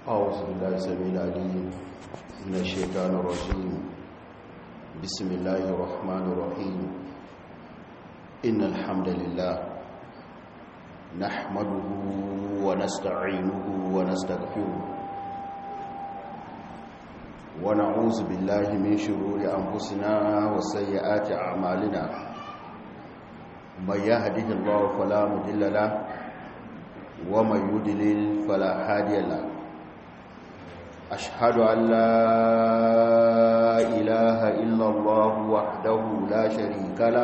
أعوذ بالله السميع العليم من الشيطان الرجيم بسم الله الرحمن الرحيم إن الحمد لله نحمده ونستعينه ونستغفره ونعوذ بالله من شرور أنفسنا وسيئات أعمالنا من يهده الله فلا مضل له ومن يضلل فلا هادي له أشهد أن لا إله إلا الله وحده لا شريك له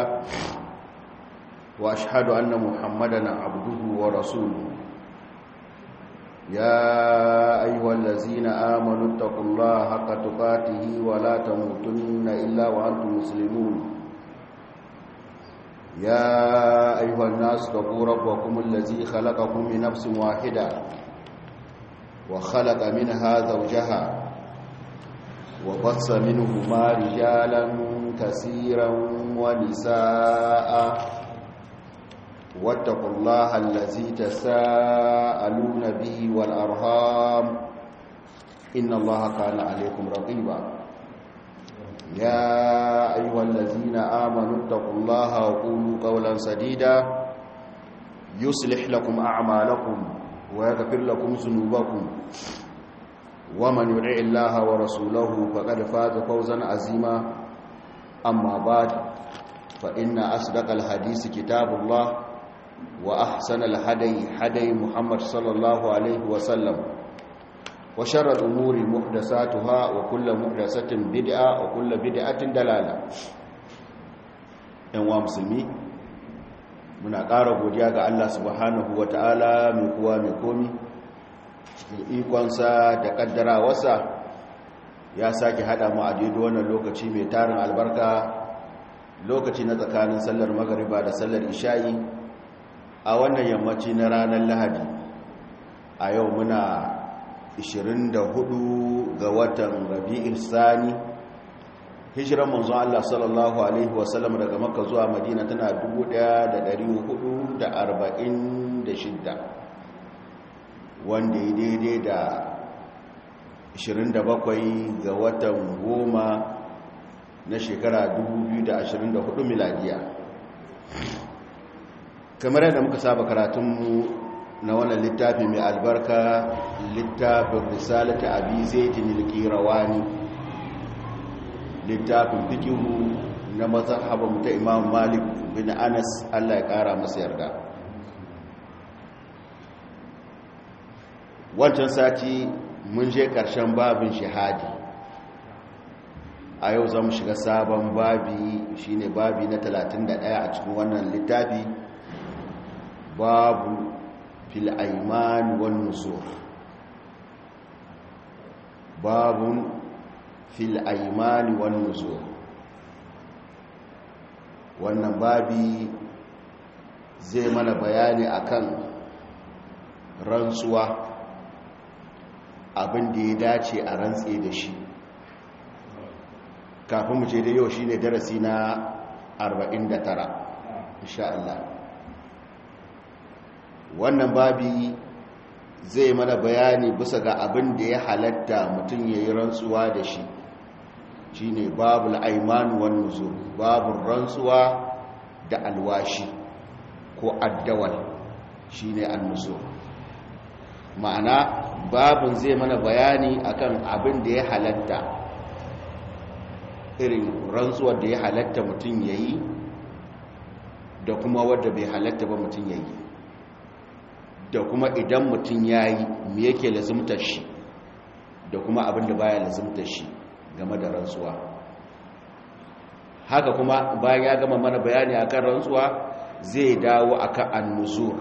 وأشهد أن محمدا عبده ورسوله يا أيها الذين آمنوا اتقوا الله حق تقاته ولا تموتن إلا وأنتم مسلمون يا أيها الناس اتقوا ربكم الذي خلقكم من نفس واحدة وخلق منها زوجها وبص منهما رجالا كثيرا ونساء واتقوا الله الذي تساءلون به والأرهام إن الله كان عليكم رقيبا يا أيها الذين آمنوا اتقوا الله وقولوا قولا سديدا يصلح لكم أعمالكم ويغفر لكم ذنوبكم ومن يطع الله ورسوله فقد فاز فوزا عظيما أما بعد فإن أصدق الحديث كتاب الله وأحسن الهدي هدي محمد صلى الله عليه وسلم وشر الأمور محدثاتها وكل محدثة بدعة وكل بدعة دلالة أنواع مسلمين muna ƙara godiya ga Allah subhanahu wa ta'ala mai kuwa mai komi cikin ikonsa da ƙaddarawarsa ya sake haɗa mu a daidai wannan lokaci mai tarin albarka lokaci na tsakanin sallar magariba da sallar isha'i a wannan yammaci na ranar lahadi a yau muna 24 ga watan rabi'in sani hijiran manzo Allah sallallahu alaihi wasallam daga makka zuwa madina tana 1446 wanda ya daidai da 27 ga watan goma na shekara 2024 miladiya kamar yadda muka saba karatunmu na wannan littafi mai albarka littafin risalata abi zaitin al-qirawani littafin fikihu na mazhaban ta imam malik bin anas allah ya kara masa yarda wancan sati mun je karshen babin shahadi a yau za mu shiga sabon babi shine babi na 31 a cikin wannan littafi babu fil aiman wan nusur babun fil aimani wan nuzur wannan babi zai mana bayani akan rantsuwa abin da ya dace a rantse da shi kafin mu ce da yau shine darasi na 49 insha Allah wannan babi zai mana bayani bisa ga abin da ya halatta mutum ya yi rantsuwa da shi shine babul aimanu wan nuzur babul rantsuwa da alwashi ko addawal shine an-nuzur ma'ana babun zai mana bayani akan abin da ya halatta irin rantsuwar da ya halatta mutum yayi da kuma wadda bai halatta ba mutum yayi da kuma idan mutum yayi me yake lazumtar shi da kuma abin da baya lazumtar shi game da rantsuwa haka kuma bayan ya gama mana bayani akan rantsuwa zai dawo akan annuzur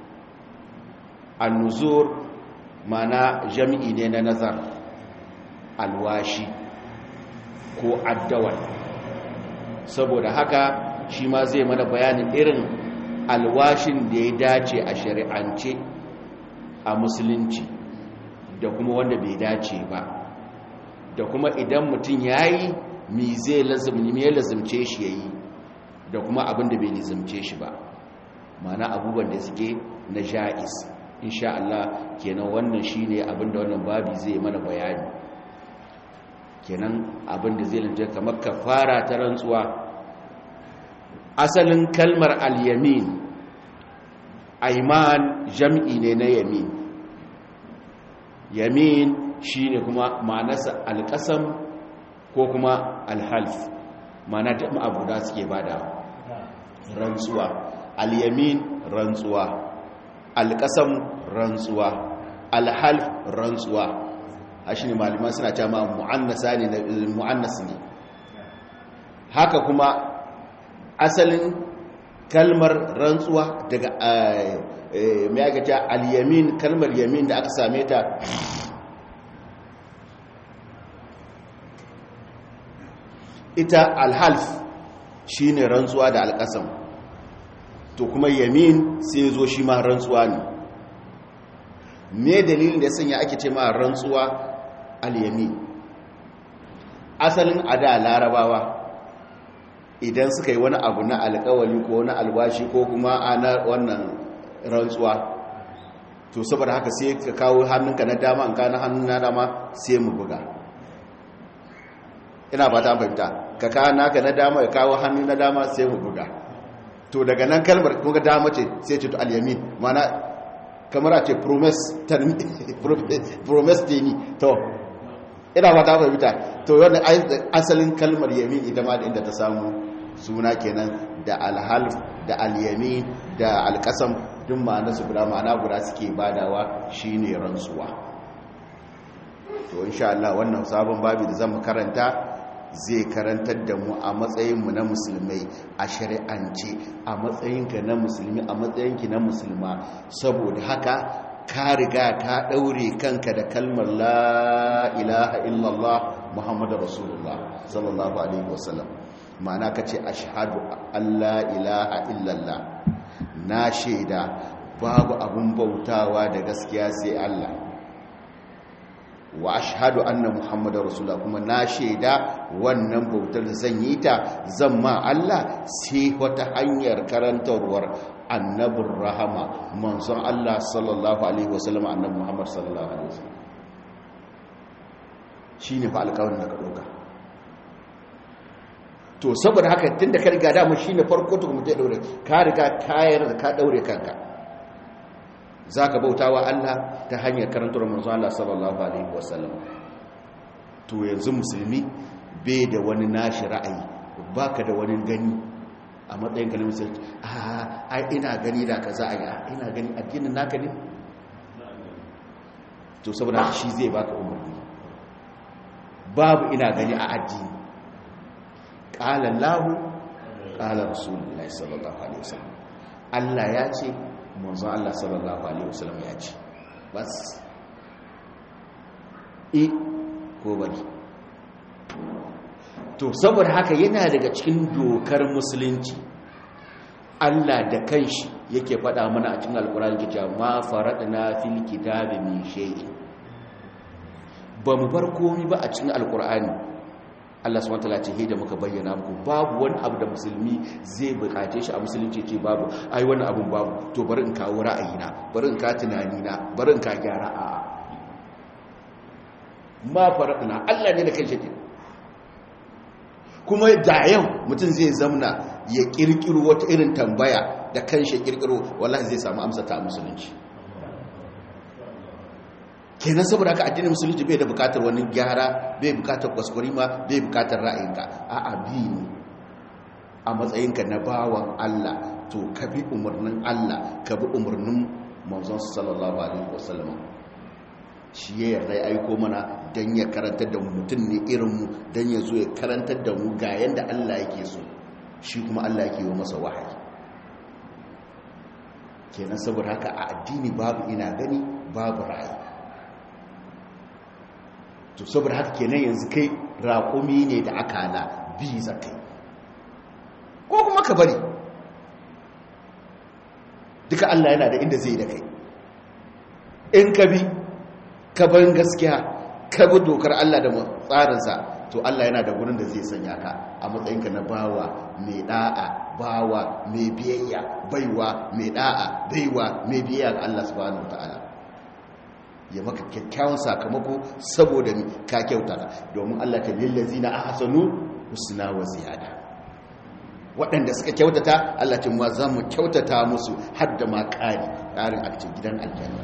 annuzur mana jami'i ne na nazar alwashi ko addawal saboda haka shi ma zai mana bayanin irin alwashin da ya dace a shari'ance a musulunci da kuma wanda bai dace ba da kuma idan mutum ya yi mi zai lazimce shi ya yi da kuma abin da bai lazimce shi ba mana abubuwan da suke na ja'is insha Allah kenan wannan shine abinda wannan babi zai mana bayani kenan abinda zai lanta kamar kafara ta rantsuwa asalin kalmar al-yamin aiman jam'i ne na yamin yamin shine kuma ma'anarsa alƙasam ko kuma alhalf ma'ana da abu da suke bada rantsuwa al-yamin rantsuwa alƙasam rantsuwa alhalf rantsuwa a shi ne malaman suna cewa ma mu'annasa ne mu'annas ne haka kuma asalin kalmar rantsuwa daga mai aka ce al-yamin kalmar yamin da aka same ta ita alhalf shine rantsuwa da alƙasam to kuma yamin sai zo shi ma rantsuwa ne me dalilin da sanya ake ce ma rantsuwa al-yamin asalin ada larabawa idan suka yi wani abu na alkawali ko na albashi ko kuma ana wannan rantsuwa to saboda haka sai ka kawo hannunka na dama an kana hannun na dama sai mu buga ina ba ta fahimta ka kawo naka na dama ya kawo hannun na dama sai mu buga to daga nan kalmar kuma dama ce sai ce to al-yamin mana kamar a ce promise ni to ina ba ta fahimta to wannan asalin kalmar yamin ita ma da inda ta samu suna kenan da alhalf da alyamin da alkasam duk ma'ana su guda ma'ana guda suke badawa shine rantsuwa to insha Allah wannan sabon babi da zamu karanta zai karantar da mu a matsayinmu na musulmai a shari'ance a matsayinka na musulmi a matsayinki na musulma saboda haka ka riga ka ɗaure kanka da kalmar la ilaha illallah muhammadu rasulullah sallallahu alaihi wasallam ma'ana ka ce ashadu allah ilaha illallah na shaida babu abun bautawa da gaskiya sai allah wa ashhadu anna muhammadar rasulullah kuma na shaida wannan bautar zan yi ta zan ma Allah sai wata hanyar karantarwar annabin rahama manzon Allah sallallahu alaihi wasallam annabi muhammad sallallahu alaihi wasallam shine fa alƙawarin da ka doka to saboda haka tunda ka riga da mu shine farko to kuma ta daure ka riga kayar da ka daure kanka za ka bauta wa Allah ta hanyar karantar manzo Allah sallallahu alaihi wasallam to yanzu musulmi bai da wani nashi ra'ayi baka da wani gani a matsayin kalmar musulmi a ai ina gani da kaza a ina gani addinin naka ne to saboda shi zai baka umarni babu ina gani a addini qala Allahu qala Rasulullahi sallallahu alaihi wasallam Allah ya ce manzon Allah sallallahu alaihi wasallam ya ce bas e ko bari to saboda haka yana daga cikin dokar musulunci Allah da kanshi yake faɗa mana a cikin alkurani ke cewa ma faradna fil kitabi min shay'in ba mu bar komai ba a cikin alkurani Allah subhanahu wataala ce da muka bayyana muku babu wani abu da musulmi zai bukace shi a musulunci ce babu ai wani abun babu to bari in kawo ra'ayina bari in ka tunanina bari in ka gyara a ma faradna Allah ne da kai shi kuma da yau mutum zai zamna ya kirkiro wata irin tambaya da kanshi kirkiro wallahi zai samu amsa ta musulunci kenan saboda haka addinin musulunci bai da bukatar wani gyara bai bukatar kwaskwarima bai bukatar ra'ayinka a abi ne a matsayinka na bawan Allah to ka bi umarnin Allah ka bi umarnin manzon sallallahu alaihi wasallam shi ya yarda ya aiko mana dan ya karantar da mutum ne irin mu dan ya zo ya karantar da mu ga yanda Allah yake so shi kuma Allah yake yi masa wahayi kenan saboda haka a addini babu ina gani babu ra'ayi to saboda haka kenan yanzu kai raƙumi ne da akala bi zakai ko kuma ka bari duka Allah yana da inda zai da kai in ka bi ka barin gaskiya ka bi dokar Allah da tsarinsa to Allah yana da gurin da zai sanya ka a matsayinka na bawa mai da'a bawa mai biyayya baiwa mai da'a baiwa mai biyayya ga Allah subhanahu wataala ya maka kyakkyawan sakamako saboda ka kyautata domin Allah ta lillazina ahsanu husna wa ziyada waɗanda suka kyautata Allah ce ma za mu kyautata musu har da ma ƙari ƙarin a cikin gidan aljanna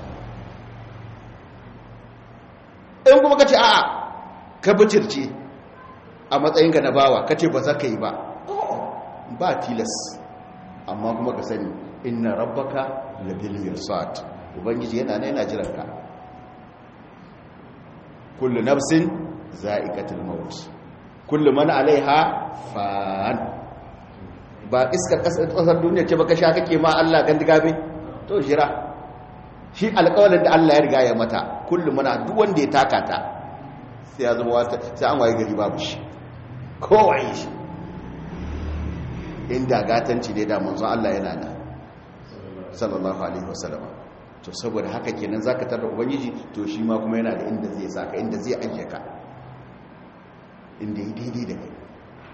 in kuma ka ce a'a ka bicirce a matsayinka na bawa ka ce ba za ka yi ba ba tilas amma kuma ka sani inna rabbaka labil mirsad ubangiji yana ne yana jiran ka kullu nafsin za'iqatul maut kullu man alaiha fan ba iskar kasar duniya ce baka sha kake ma Allah gandigabe to jira shi alƙawalin da Allah ya riga ya mata kullum muna duk wanda ya taka ta sai ya zama wata sai an waye gari babu shi kowaye shi inda gatanci ne da manzon Allah yana da sallallahu alaihi wasallam to saboda haka kenan zaka tarda ubangiji to shi ma kuma yana da inda zai saka inda zai ajiye ka inda yi daidai da kai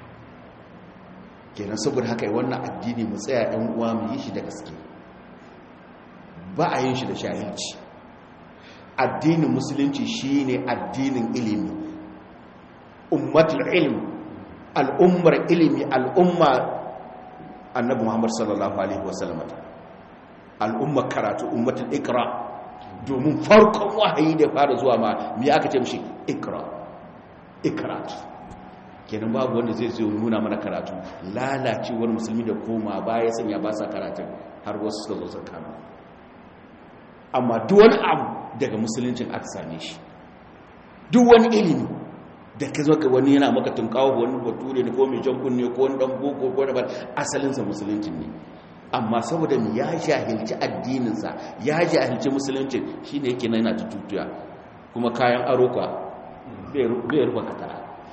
kenan saboda haka wannan addini mu tsaya ɗan uwa mu yi shi da gaske ba a yin shi da shahilci addinin musulunci shine addinin ilimi ummatul ilm al'ummar ilimi al'umma annabi muhammad sallallahu alaihi wasallam al'ummar karatu ummatul ikra domin farkon wahayi da fara zuwa ma me aka ce mishi ikra ikra kenan babu wanda zai zo nuna mana karatu lalacewar musulmi da koma baya sanya ba sa karatun har wasu suka zo sun kama amma duk wani abu daga musuluncin aka same shi duk wani ilimi da ka zo ka wani yana maka tunkawo wani bature ne ko mai jan kunne ko wani dan boko ko da asalinsa musuluncin ne amma saboda mu ya jahilci addininsa ya jahilci musuluncin shine yake nan yana tututuya kuma kayan aro ka bai rufa katara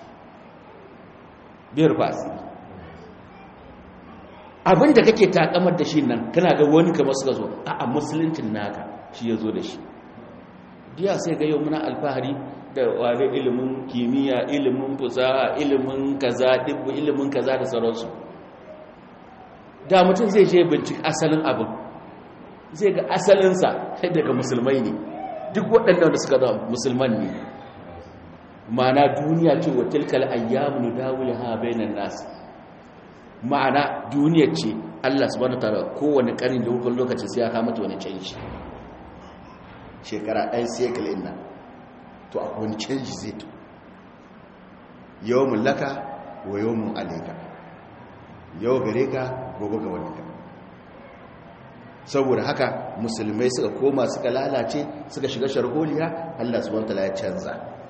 bai rufa asiri abinda kake takamar da shi nan kana ga wani kamar suka zo a musuluncin naka shi ya zo da shi biya sai ga yau muna alfahari da ware ilimin kimiyya ilimin fusaha ilimin kaza dibbu ilimin kaza da sauransu da mutum zai je bincik asalin abin zai ga asalinsa sai daga musulmai ne duk waɗannan da suka zama musulman ne ma'ana duniya ce wa tilkal ayyamu dawilha bainan nas ma'ana duniya ce Allah subhanahu wataala kowane karin da hukun lokacin sai ya kama mata wani canji shekara ɗan sekal inna to akwai wani canji zai to yawon laka wa yawon alaika yau gare ka gobe ga wani saboda haka musulmai suka koma suka lalace suka shiga sharholiya Allah subhanahu wataala ya canza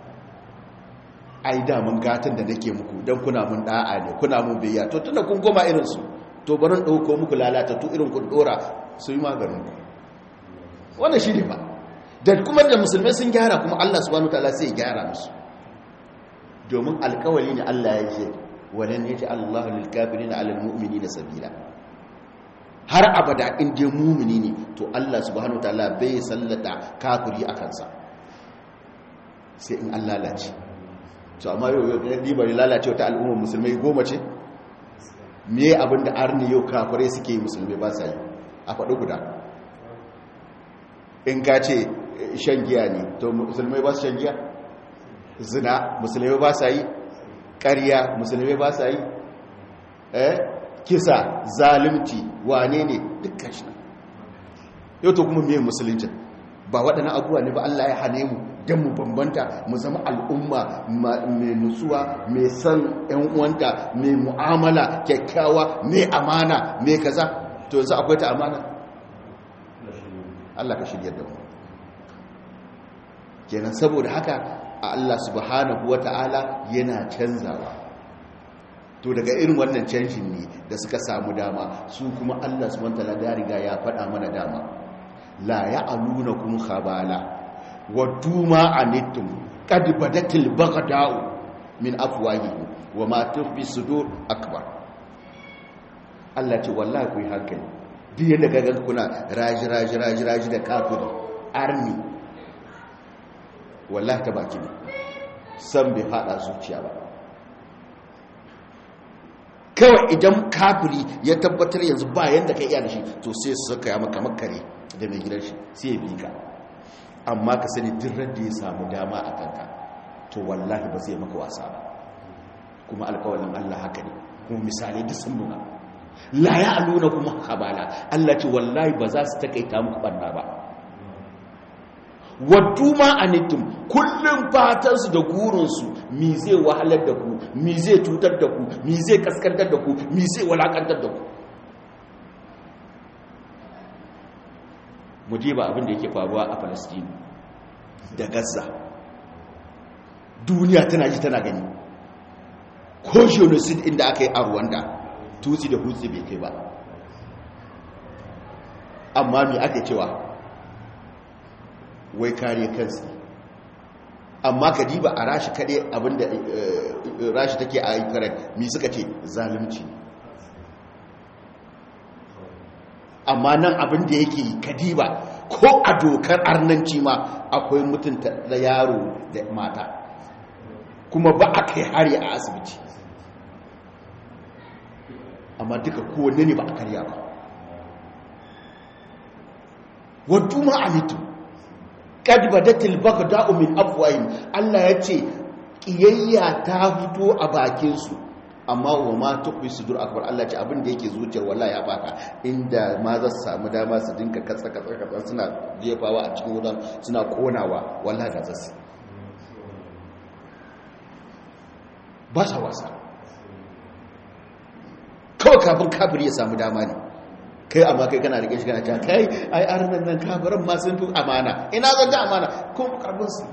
ai da mun gatan da nake muku dan kuna mun da'a ne kuna mun biyya to tunda kun goma irin su to barin dauko muku lalata to irin ku dora su yi maganin ku wannan shi ne ba da kuma da musulmai sun gyara kuma Allah subhanahu wataala sai ya gyara musu domin alkawali ne Allah ya ce walan yaji Allahu lil kafirin ala al mu'minina sabila har abada in dai mu'mini ne to Allah subhanahu wataala bai sallata kafiri akan sa sai in Allah lalace to amma yau yau da diba lalace wata al'ummar musulmai goma ce me abinda arni yau kafirai suke yi musulmai ba sa yi a faɗi guda in ka ce shan giya ne to musulmai ba su shan giya zina musulmai ba sa yi ƙarya musulmai ba sa yi eh kisa zalimci wane ne dukkan shi yau to kuma mai musuluncin ba waɗannan abubuwa ne ba Allah ya hane mu don mu bambanta mu zama al'umma mai nutsuwa mai san ‘yan uwanta mai mu'amala kyakkyawa mai amana mai kaza to yanzu akwai ta amana Allah ka shirya da mu kenan saboda haka a Allah subhanahu wata'ala yana canzawa to daga irin wannan canjin ne da suka samu dama su kuma Allah subhanahu wata'ala ya riga ya faɗa mana dama la ya'alunakum khabala waddu ma anittum qad badatil baghda'u min afwahihim wa ma tukhfi sudur akbar Allah ce wallahi ku yi hankali duk yadda gagan kuna raji raji raji raji da kafiri arni wallahi ta baki ne san bai fada zuciya ba kawai idan kafiri ya tabbatar yanzu ba yanda ka iya da shi to sai su saka ya maka makare da mai gidan shi sai ya bi ka amma ka sani duk da ya samu dama a kanka to wallahi ba zai maka wasa ba kuma alƙawarin Allah haka ne kuma misali duk sun nuna la ya aluna kuma habala Allah ce wallahi ba za su takaita muku banna ba waddu ma anittum kullum fatansu da gurinsu mi zai wahalar da ku mi zai cutar da ku mi zai kaskantar da ku mi zai walakantar da ku mu ba abin da yake faruwa a Palestine da Gaza duniya tana ji tana gani ko genocide inda aka yi a Rwanda tutsi da hutsi bai kai ba amma me ake cewa wai kare kansu amma ka diba a rashi kaɗe abinda rashi take a ukraine mi suka ce zalunci amma nan abinda yake kadiba ko a dokar arnanci ma akwai mutunta da yaro da mata kuma ba a kai hari a asibiti amma duka kowanne ne ba a karya ba wadda ma'amitu kad badatil baghda'u min afwahim Allah yace kiyayya ta fito a bakin su amma wa ma tuqbi sudur akbar Allah ce abin da yake zuciyar wallahi ya baka inda ma za su samu dama su dinka katsa katsa katsa suna jefawa a cikin wutan suna konawa wallahi da zasu ba sa wasa kawai kafin kafir ya samu dama ne kai amma kai kana rike shi kana cewa kai ai arnan nan kafirin ma sun fi amana ina zan ta amana ko karbin su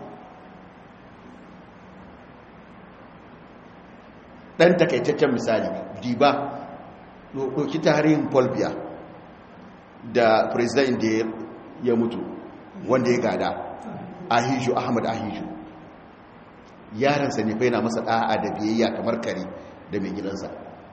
dan takaitaccen misali diba doki tarihin Paul Biya da president da ya mutu wanda ya gada Ahiju Ahmad Ahiju yaransa ne fa yana masa da'a da biyayya kamar kare da mai gidansa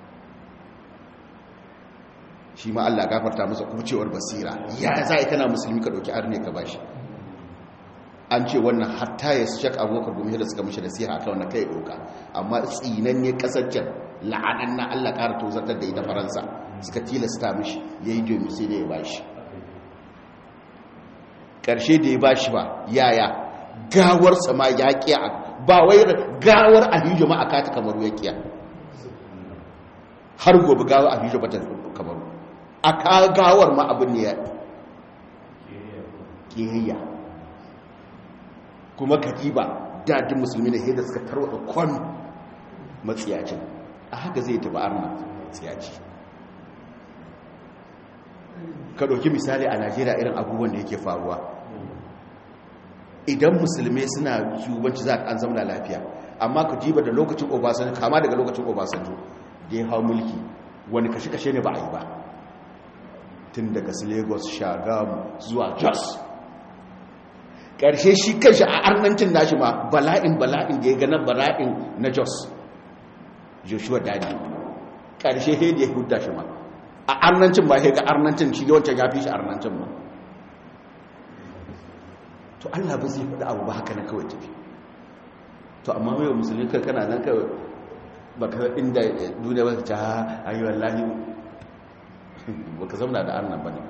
shi ma Allah gafarta masa kucewar basira ya za a kana musulmi ka ɗauki arne ka bashi an ce wannan hatta ya shak abokan domin da suka mishi da siya a wannan kai ɗauka amma tsinan ne ƙasar la'anan na Allah ƙara tozartar da ita faransa suka tilasta mishi ya yi domin sai da ya bashi ƙarshe da ya bashi ba yaya gawarsa ma ya ƙiya ba wai gawar ahijo ma a kata kamaru ya ƙiya har gobe gawar ahijo ba ta kamaru a kagawar ma abin ne ya ƙiyayya kuma katiba dadin musulmi da da suka tarwata kwan matsiyacin a haka zai taba arna matsiyaci ka ɗauki misali a najeriya irin abubuwan da yake faruwa idan musulmi suna shugabanci za a an zama lafiya amma ka jiba da lokacin obasanjo kama daga lokacin obasanjo da ya hau mulki wani kashe-kashe ne ba a yi ba tun daga su lagos shagamu zuwa jos ƙarshe shi kanshi a arnancin nashi ma bala'in bala'in da ya gana bala'in na jos joshua dadi ƙarshe he da ya hudda shi ma a arnancin ba he ga arnancin shi yawancin ya fi shi arnancin ma to allah ba zai faɗi abu ba haka na kawai tafi to amma mai musulmi kana nan kawai baka inda duniya ba ta ayi wallahi baka zauna da arnan bane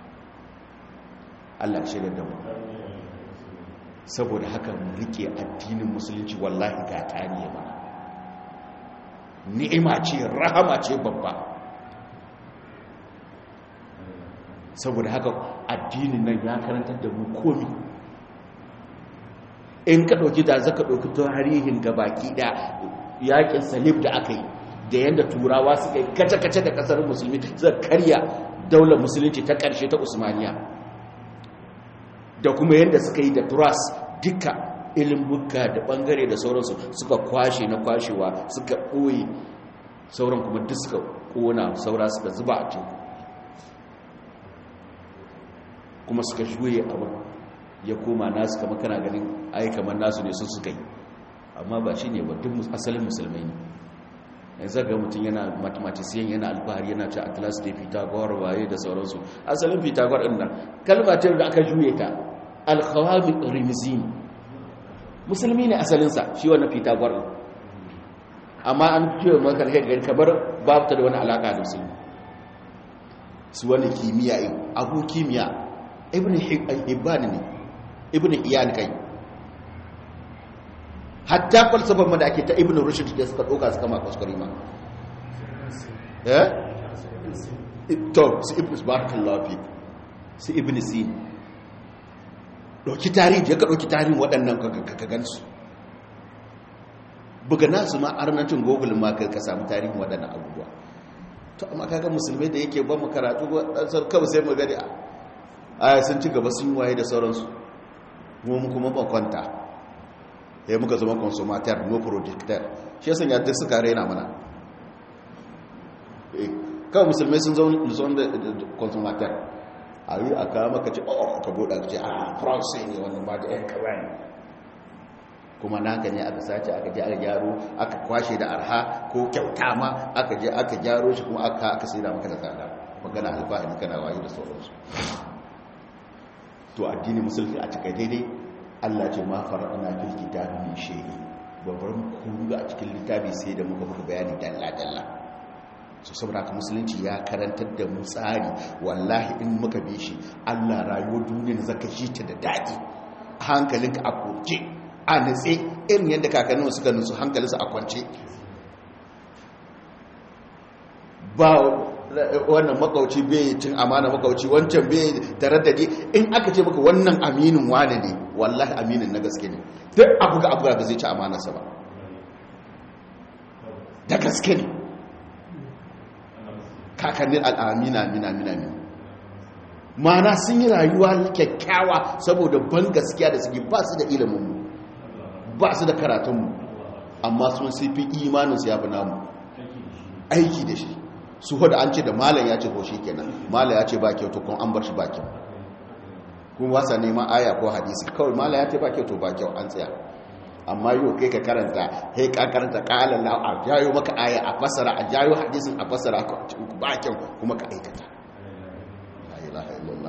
Allah ya shirya da mu saboda haka mu rike addinin musulunci wallahi ga taniye mana ni'ima ce rahama ce babba saboda haka addinin nan ya karantar da mu komi in ka ɗauki da zaka ɗauki tarihin gabaki ɗaya yakin salib da aka yi da yadda turawa suka yi kace-kace da kasar musulmi suka karya daular musulunci ta ƙarshe ta usmaniya da kuma yadda suka yi da turas duka ilimuka da ɓangare da sauransu suka kwashe na kwashewa suka ɓoye sauran kuma duk suka ƙona saura suka zuba a teku kuma suka juye abin ya koma nasu kama kana ganin ai kamar nasu ne sun suka yi amma ba shi ne ba duk asalin musulmai ne yanzu ga mutum yana mathematician yana alfahari yana ce atlas da pythagor waye da sauransu asalin pythagor ɗin nan kalmatar da aka juye ta alkhawami rimzin musulmi ne asalinsa shi wannan pythagor ɗin amma an fiye maka gari kamar babu ta da wani alaka da musulmi su wani kimiyya yin abu kimiyya ibn hibban ne ibn iyan kai hatta falsafar ma da ake ta ibn rushd da suka doka suka ma kuskure ma eh to su ibn barakallahu fi su ibn sin doki tarihi ya ka doki tarihin waɗannan ka gansu buga nasu ma arnancin google ma ka samu tarihin waɗannan abubuwa to amma kaga musulmai da yake ba mu karatu ɗansar kawai sai mu gani a sun ci gaba sun waye da sauransu mu kuma ba kwanta ya muka zama consumateur no projector shi yasan ya duk suka raina mana kawai musulmai sun zaune da consumateur a yi a kawo maka ce oh ka buɗa ka ce a france ne wannan ba da yan kawai kuma naka ne aka sace aka je aka gyaro aka kwashe da arha ko kyauta ma aka je aka gyaro shi kuma aka aka sai da maka da tsada magana alfahari kana waye da sauransu to addini musulmi a cikin daidai Allah ce ma fara'ana fil kitabi min shay'in babban kuru a cikin littafi sai da muka muka bayani dalla dalla so saboda haka musulunci ya karantar da mu tsari wallahi in muka bi shi Allah rayuwar duniya zaka shi ta da dadi hankalinka a koke a nutse irin yadda kakannin suka nutsu hankalinsu a kwance ba wannan makauci bai cin amana makauci wancan bai taraddadi in aka ce maka wannan aminin wane ne wallahi aminin na gaske ne duk abu ga abu ga zai ci amanarsa ba da gaske ne kakannin al'amina amina amina amina mana sun yi rayuwa kyakkyawa saboda ban gaskiya da suke ba su da ilimin ba su da karatunmu amma sun sifi imaninsu ya fi namu aiki da shi su hudu an ce da malam ya ce ko shi kenan malam ya ce ba kyau to kun an bar shi ba kyau kun wasa neman aya ko hadisi kawai malam ya ce ba kyau to ba kyau an tsaya amma yau kai ka karanta kai ka karanta kalan la a jayo maka aya a fasara a jayo hadisin a fasara ba kyau kuma ka aikata la ilaha illallah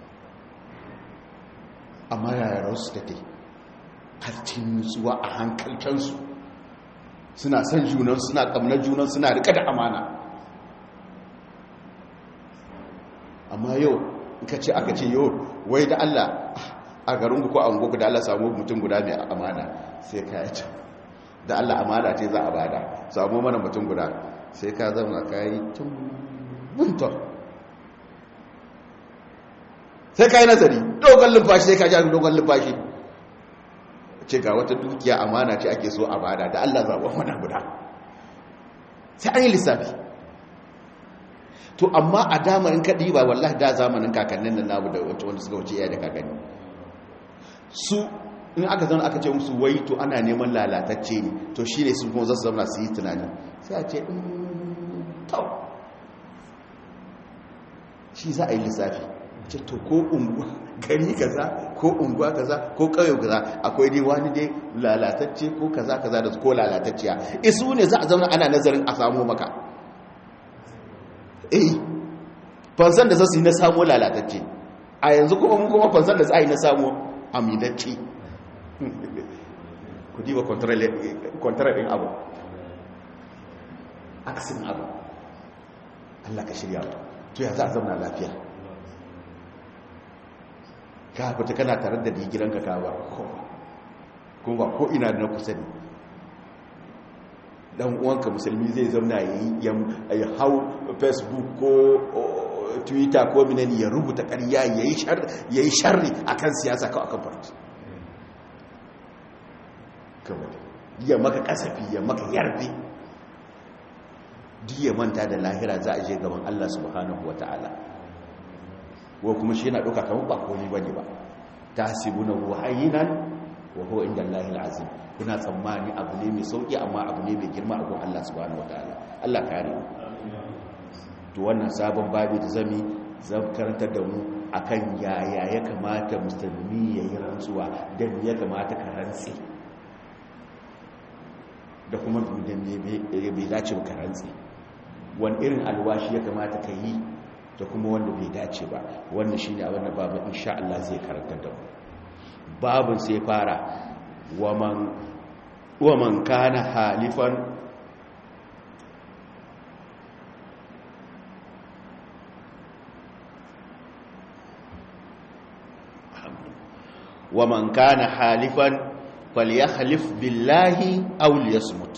amma yaya rasu take har cikin nutsuwa a hankalcansu suna son junan suna kamnar junan suna rika da amana amma yau ka ce aka ce yau wai da Allah a garin ku ko an goku da Allah samu mutum guda mai amana sai ka yi da Allah amana ce za a bada samu mana mutum guda sai ka zama ka yi tun buntar sai ka yi nazari dogon lumfashi sai ka ji dogon lumfashi ce ga wata dukiya amana ce ake so a bada da Allah zaɓon mana guda sai an yi lissafi to amma a damarin kaɗi ba wallahi da zamanin kakannin da namu da wanda suka wuce iya da kakanni su in aka zama aka ce musu wai to ana neman lalatacce ne to shi ne sun kuma zasu zama su yi tunani sai a ce tau shi za a yi lissafi ce to ko unguwa gari kaza ko unguwa kaza ko kauye kaza akwai dai wani dai lalatacce ko kaza kaza da ko lalatacciya isu ne za a zama ana nazarin a samu maka eh fansan da zasu yi na samu lalatacce a yanzu kuma mun kuma fansan da za a yi na samu amintacce ku diba kwantarar ɗin abu akasin abu Allah ka shirya to ya za a zama lafiya ka fita kana tare da digiranka ka ba kuma ba ko ina da na kusa ne dan uwanka musulmi zai zauna ya yi hau facebook ko twitter ko minani ya rubuta ƙarya ya yi sharri a kan siyasa kawai akan farci ya maka kasafi ya maka yarbe duk ya manta da lahira za a je gaban allah subhanahu wa ta'ala wa kuma shi yana ɗauka kamar ba komi ba ne ba ta hasibu na ruhayinan wa huwa inda Allahil azim kuna tsammani abu ne mai sauki amma abu ne mai girma a gun Allah subhanahu wataala Allah kare mu to wannan sabon babi da zami zan karantar da mu akan yaya ya kamata musulmi ya yi rantsuwa da ya kamata ka rantsi da kuma da bai dace ka rantsi wani irin alwashi ya kamata ka yi da kuma wanda bai dace ba wannan shine abin da babu insha Allah zai karantar da mu babun sai fara waman waman kana halifan wa man kana halifan falyahlif billahi aw liyasmut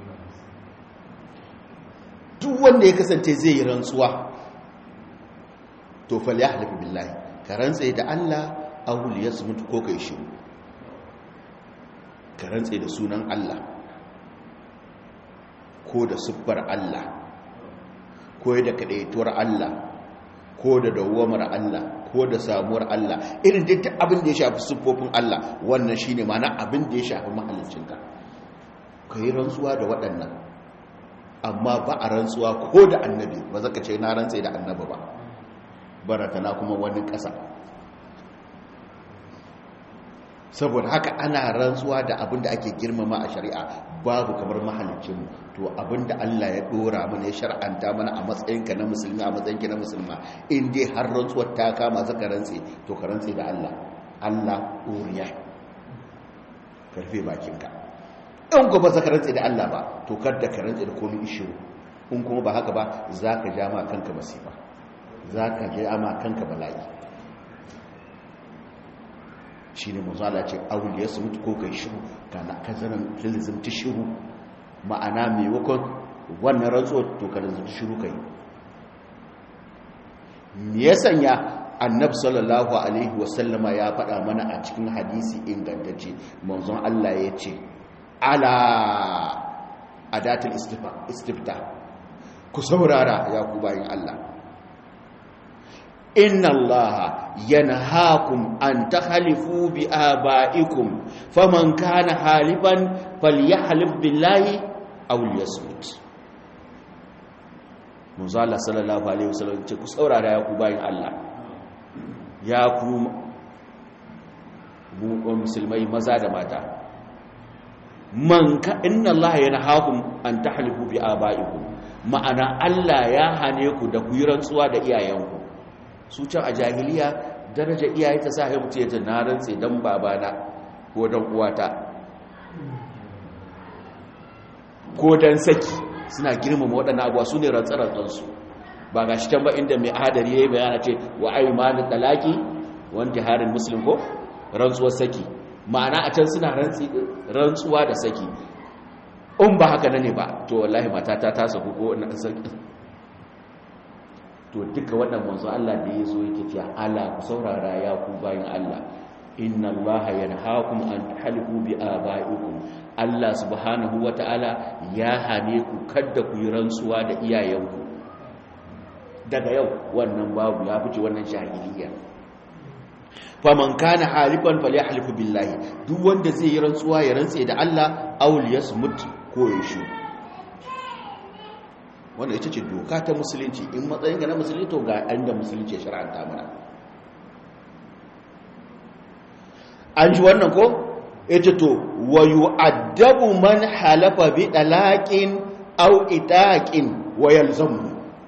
duk wanda ya kasance zai yi rantsuwa to falyahlif billahi ka rantse da Allah aw liyasmut ko kai shiru ka rantse da sunan Allah ko da siffar Allah ko da kadaituwar Allah ko da dawamar Allah ko da samuwar Allah irin duk abin da ya shafi siffofin Allah wannan shine mana abin da ya shafi mahallincinka ka yi rantsuwa da waɗannan amma ba a rantsuwa ko da annabi ba zaka ce na rantse da annabi ba baratana kuma wani ƙasa saboda haka ana rantsuwa da abin da ake girmama a shari'a babu kamar mahalicinmu to abin da Allah ya dora mana ya shar'anta mana a matsayinka na musulmi a matsayinka na musulma in dai har rantsuwar ta kama zaka rantse to ka rantse da Allah Allah uriya karfe bakinka in ko ba zaka rantse da Allah ba to kada ka rantse da komai ishiru in kuma ba haka ba zaka ja ma kanka masifa zaka ja ma kanka bala'i shi ne mazala ce aure ya mutu ko kai shiru kana ka zanen lilzimta shiru ma'ana maimakon wannan rantsuwar to ka lilzimta shiru kai me ya sanya annab sallallahu alaihi wasallama ya faɗa mana a cikin hadisi ingantacce manzon Allah ya ce ala adatul istifta ku saurara ya ku bayin Allah inna allaha yanhaakum an takhalifu bi abaikum faman kana halifan falyahlif billahi aw liyasmut Muzalla sallallahu alaihi wasallam ce ku saurara ya ku bayin Allah ya ku musulmai maza da mata man ka inna allaha yanhaakum an tahlifu bi abaikum ma'ana Allah ya hane ku da ku yi rantsuwa da iyayenku su can a jahiliya daraja iyaye ta sa ya mutu ya ce na rantse don babana ko don uwata ko don saki suna girmama waɗannan abuwa su ne rantsarantsansu ba ga shi can ba inda mai hadari ya yi bayana ce wa aimanin talaki wanda harin musulun ko rantsuwar saki ma'ana a can suna rantsuwa da saki in ba haka na ne ba to wallahi matata ta saku ko na saki to duka wannan manzo Allah da ya zo yake cewa ala ku saurara ya ku bayin Allah inna Allah yanhaakum an tahliku bi abaikum Allah subhanahu wataala ya hane ku kada ku yi rantsuwa da iyayenku daga yau wannan babu ya fice wannan jahiliya faman kana halifan falyahlifu billahi duk wanda zai yi rantsuwa ya rantse da Allah aw liyasmut ko ya shi wanda ita ce doka ta musulunci in matsayin ga na musulunci to ga inda musulunci ya shara'anta mana an ji wannan ko ita to wa yu'addabu man halafa bi talaqin aw itaqin wa yalzamu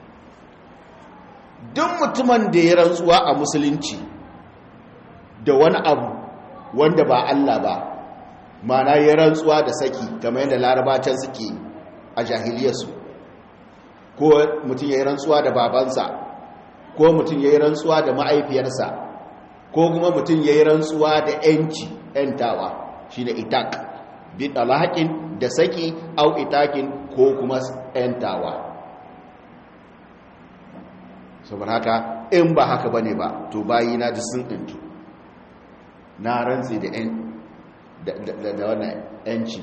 duk mutumin da ya rantsuwa a musulunci da wani abu wanda ba Allah ba mana ya rantsuwa da saki kamar yadda larabacin suke a jahiliyarsu ko mutum ya yi rantsuwa da babansa ko mutum ya yi rantsuwa da ma'aifiyarsa ko kuma mutum ya yi rantsuwa da ‘yanci ‘yantawa shi da itak bi ɗalahakin da saki au itakin ko kuma ‘yantawa saboda haka in ba haka ba ne ba to bayi na ji sun ɗintu na rantsi da wannan ‘yanci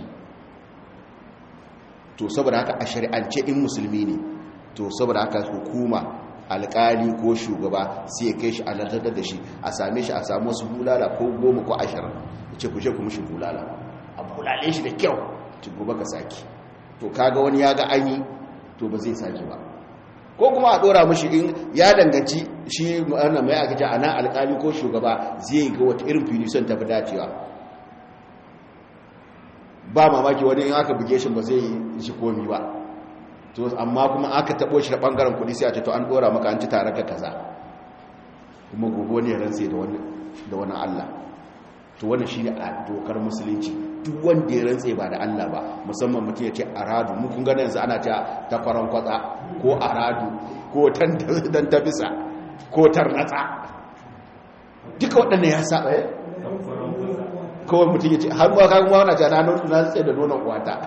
to saboda haka a shari'ance in musulmi ne to saboda haka hukuma alkali ko shugaba sai ya kai shi a lantarki da shi a same shi a samu wasu bulala ko goma ko ashirin ya ce kushe kuma shi bulala a bulale shi da kyau ci gobe ka saki to kaga wani ya ga an yi to ba zai saki ba ko kuma a dora mashi in ya danganci shi ma'ana mai aka ce a nan alkali ko shugaba zai ga wata irin filison tafi dacewa ba mamaki wani in aka buge shi ba zai yi shi komi ba to amma kuma aka tabo shi da bangaren kudi sai a ce to an dora maka an ci tare ka kaza kuma gobe ne ran sai da wani da wani Allah to wannan shine a dokar musulunci duk wanda ya rantse ba da Allah ba musamman mutum ya ce aradu mu kun ga yanzu ana ta takwaran kwatsa ko aradu ko tan dan tabisa ko tarnatsa duka waɗannan ya saba kawai mutum ya ce har ma kan ma wana jana nono na tsaye da nonon uwata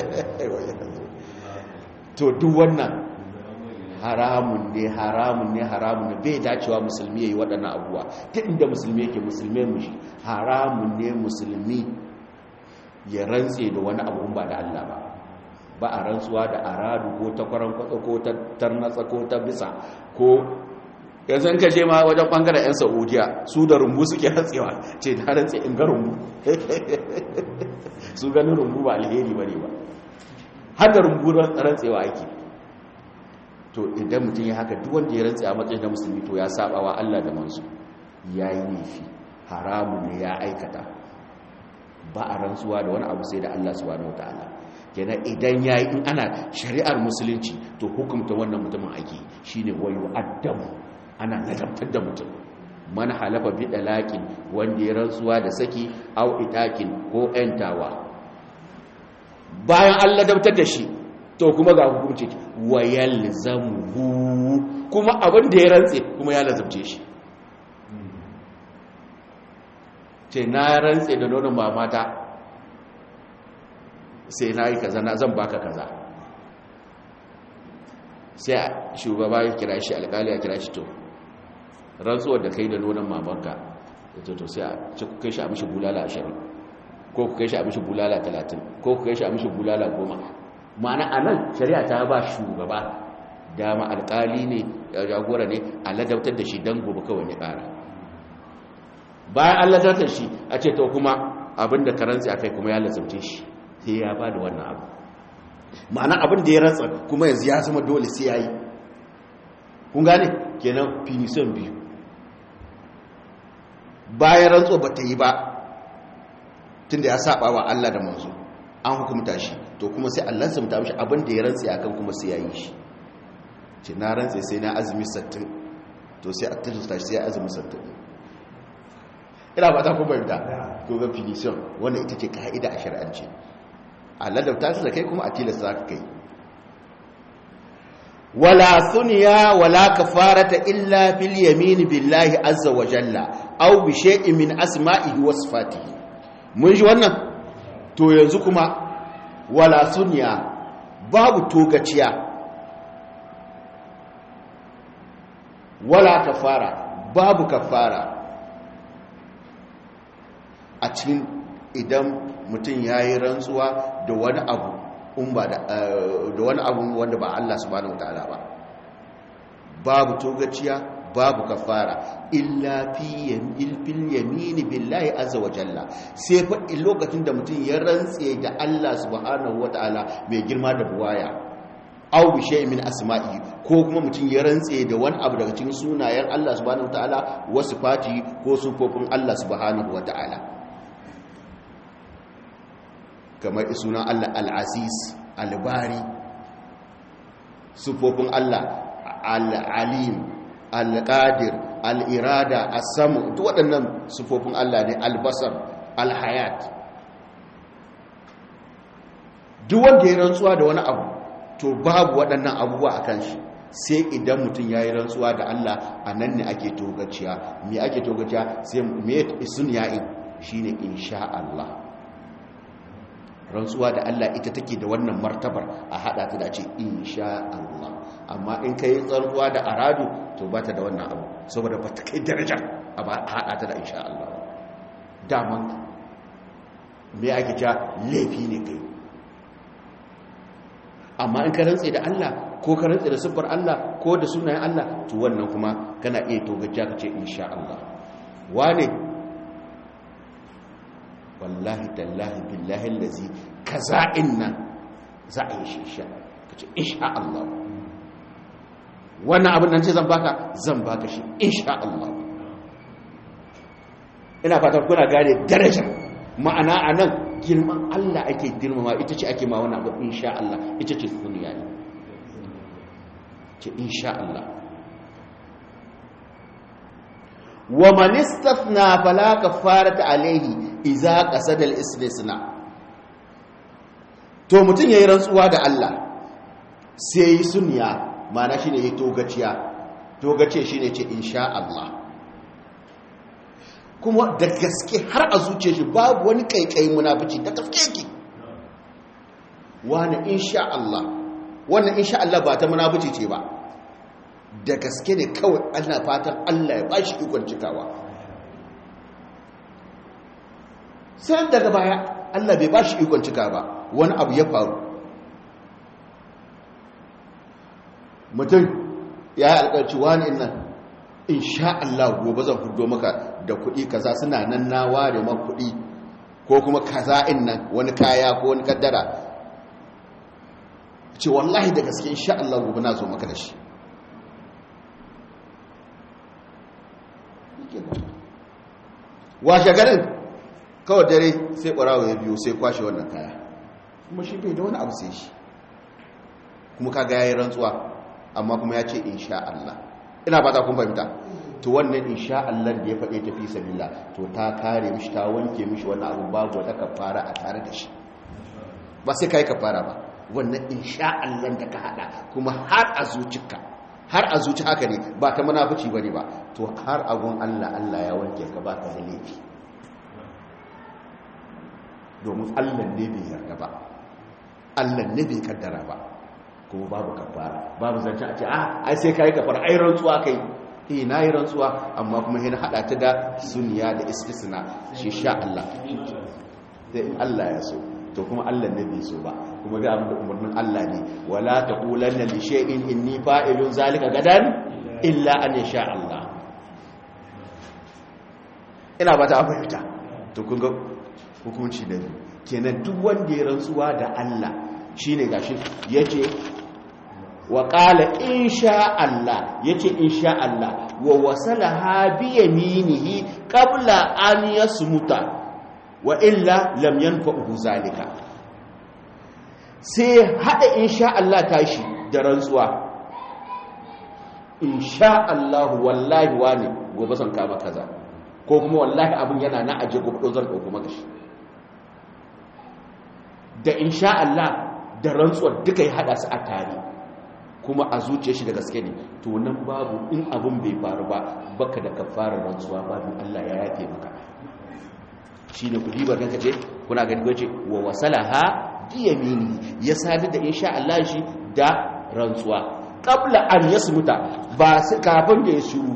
to duk wannan haramun ne haramun ne haramun ne bai dacewa musulmi ya yi waɗannan abuwa ta inda musulmi yake musulmi mu shi haramun ne musulmi ya rantse da wani abu ba da Allah ba ba a rantsuwa da aradu ko ta kwaran kwatsa ko ta tarnatsa ko ta bisa ko yanzu ka je ma wajen bangaren 'yan saudiya su da rumbu suke rantsewa ce da rantse in ga rumbu su ganin rumbu ba alheri ba ne ba har da rumbu rantsewa ake to idan mutum ya haka duk wanda ya rantse a matsayin da musulmi to ya saba wa Allah da manzo ya yi laifi haramu ne ya aikata ba a rantsuwa da wani abu sai da Allah subhanahu wataala kenan idan yayi in ana shari'ar musulunci to hukumta wannan mutumin ake shine wayu addamu ana nadabtar da mutum man halafa bi dalaqin wanda ya rantsuwa da saki au itakin ko entawa bayan Allah dabtar da shi to kuma ga hukunci wa yalzamuhu kuma abin da ya rantse kuma ya lazabce shi ce na rantse da nonon mamata sai na yi kaza na zan baka kaza sai shugaba ya kira shi alkali ya kira shi to rantsuwar da kai da nonon mamanka da to sai a ce ku kai shi a mishi bulala ashirin ko ku kai shi a mishi bulala talatin ko ku kai shi a mishi bulala goma ma'ana a nan shari'a ta ba shugaba dama alkali ne jagora ne a ladabtar da shi don gobe kawai ya kara bayan an ladabtar shi a ce to kuma abinda ka rantsi a kai kuma ya lasabce shi sai ya ba da wannan abu ma'ana abin da ya rantsa kuma yanzu ya zama dole sai ya yi kun gane kenan finison biyu bayan rantso ba ta yi ba tun da ya saba wa Allah da manzo an hukumta shi to kuma sai Allah sun ta mishi abin da ya rantsi akan kuma sai ya yi shi ce na rantsi sai na azumi 60 to sai a tilasta shi sai ya azumi 60 ina ba ta ku bayyana to ga finison wannan ita ce ka'ida a shari'ance Allah da ta da kai kuma a tilasta ka kai wala sunya wala kafarata illa fil yamin billahi azza wa jalla aw bi shay'in min asma'ihi wa sifatihi mun ji wannan to yanzu kuma wala sunya babu togaciya wala kafara babu kafara a cikin idan mutum ya yi rantsuwa da wani abu da wani abu wanda ba Allah subhanahu wataala ba babu togaciya babu kafara illa fi fil yamini billahi azza wa jalla sai fa lokacin da mutum ya rantse da Allah subhanahu wataala mai girma da buwaya aw bi shay'in min asma'i ko kuma mutum ya rantse da wani abu daga cikin sunayen Allah subhanahu wataala wasu fati ko sufofin Allah subhanahu wataala kamar sunan Allah al-aziz al-bari sufofin Allah al-alim al-qadir al-irada as-samu duk waɗannan sufofin Allah ne al-basar al-hayat duk wanda ya rantsuwa da wani abu to babu waɗannan abubuwa a kan shi sai idan mutum ya yi rantsuwa da Allah a nan ne ake togaciya me ake togaciya sai me sun ya'in shi ne insha Allah rantsuwa da Allah ita take da wannan martabar a haɗa ta da ce insha Allah amma in ka yi rantsuwa da aradu to ba ta da wannan abu saboda ba ta kai darajar a haɗa ta da insha Allah daman me ake cewa laifi ne kai amma in ka rantse da Allah ko ka rantse da siffar Allah ko da sunayen Allah to wannan kuma kana iya togaciya ka ce insha Allah wane wallahi tallahi billahi allazi kaza inna za a yi shi insha ka ce insha Allah wannan abin nan ce zan baka zan baka shi insha Allah ina fatan kuna gane darajar ma'ana a nan girman Allah ake girmama ita ce ake ma wani abu insha Allah ita ce suniya ne ce insha Allah wa man istafna fala kafarata alayhi idza qasada al-istisna to mutun yayi rantsuwa da Allah sai yi suniya ma'ana shine yi togaciya togace shine ce insha Allah kuma da gaske har a zuce shi babu wani kaikai munafici da gaske ki wani insha Allah wannan insha Allah ba ta munafici ce ba da gaske ne kawai ana fatan Allah ya bashi ikon cikawa sai daga baya Allah bai bashi ikon cika ba wani abu ya faru mutum ya yi alƙarci wani nan in sha Allah gobe zan hudo maka da kuɗi kaza suna nan na ware ma kuɗi ko kuma kaza in nan wani kaya ko wani kaddara ce wallahi da gaske in sha Allah gobe na zo maka da shi washe garin kawai dare sai ƙwarawa ya biyo sai kwashe wannan kaya kuma shi bai da wani abu sai shi kuma kaga ya yi rantsuwa amma kuma ya ce insha Allah ina ba ta kun fahimta to wannan insha Allah da ya faɗe ta fi sabila to ta kare mishi ta wanke mishi wannan abu babu wata kafara a tare da shi ba sai kai kafara ba wannan insha Allah da ka hada kuma har a zuciyarka har a zuci haka ne ba ta munafici bane ba to har agun Allah Allah ya wanke ka ba ka da laifi domin Allah ne bai yarda ba Allah ne bai kaddara ba kuma babu kafara babu zance a ce ah ai sai kai kafara ai rantsuwa kai eh nayi rantsuwa amma kuma hin hada ta da sunniya da istisna shi sha Allah sai in Allah ya so to kuma Allah ne bai so ba kuma ga abin da umarnin Allah ne wala taqulanna li shay'in inni fa'ilun zalika gadan illa an yasha Allah ina ba ta fahimta to kun ga hukunci da kenan duk wanda ya rantsuwa da Allah shine gashi yace wa qala insha Allah yace insha Allah wa wasalaha bi yaminihi qabla an yasmuta wa illa lam yanfa'uhu zalika sai hada insha Allah tashi da rantsuwa insha Allah wallahi wani gobe zan kama kaza ko kuma wallahi abin yana na aje gobe zan dauko maka shi da insha Allah da rantsuwar duka ya hada su a tare kuma a zuciya shi da gaske ne to nan babu in abin bai faru ba baka da kafarar rantsuwa babu Allah ya yafe maka shine ku diba kanka ce kuna ga ce wa wasalaha diyamini ya sadu da insha Allah shi da rantsuwa qabla an yasmuta ba sai kafin da ya shiru